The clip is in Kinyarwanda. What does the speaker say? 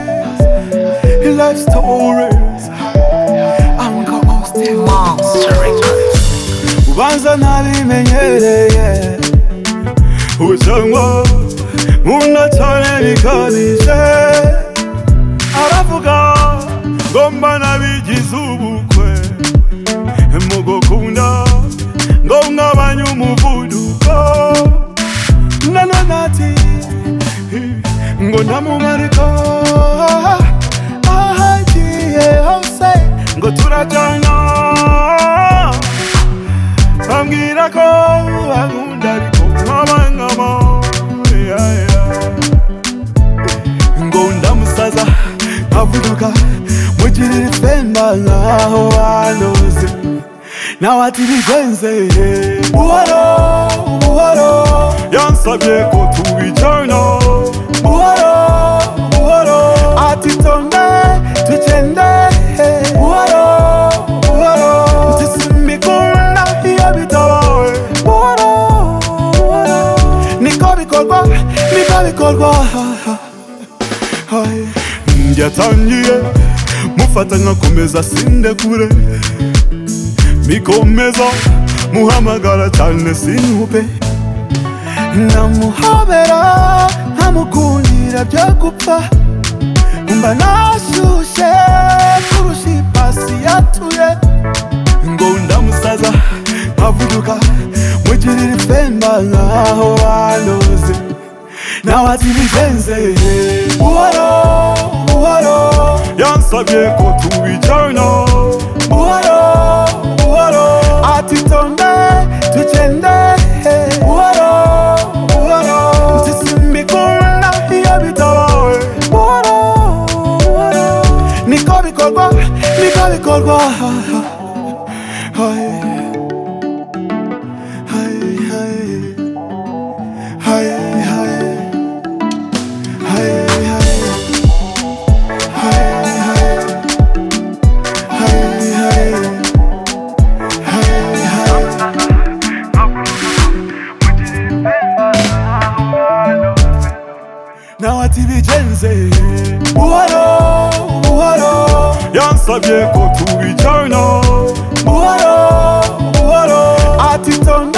Stories, life stories. I'm co-host Monster Ubanza ntabimenyereye Ucanwa Munda cyane bikabije Aravuga Ngomba nabigize ubukwe Mu gukunda Ngo ngabanye umuvuduko Nanone ati Ngo ndamumarika Ahagiye hose Ngo turajyana Ambwira ko ankunda ariko nkaba nkama yeah, yeah. Ngo ndamusaza nkavuduka mugirira ifemba nkaho banoze nawe ati bigenze buhoro buhoro yansabye ko tubijyana buhoro buhoro ati tonde tugende buhoro buhoro nsisimikunda iyo bitabawe buhoro buhoro niko bikorwa niko bikorwa Hai. yatangiye mufata nkakomeza sinde kure mikomeza muhamagara cyane sinhupe namuhobera nkamukundira byo gupfa mba nashyushye kurusha ipasi yatuye ngo ndamusaza nkavuduka mugirira ifemba nkaho banoze nawe ati bigenze buhoro buhoro yansabye ko tubijyana buhoro buhoro ati tonde tugende buhoro buhoro nsisimikunda iyo bitabawe buhoro buhoro niko bikorwa niko bikorwa Hai, hai, hai, hai, hai. nawe ati bigenze buhoro buhoro yansabye ko tubijyana buhoro buhoro ati tonde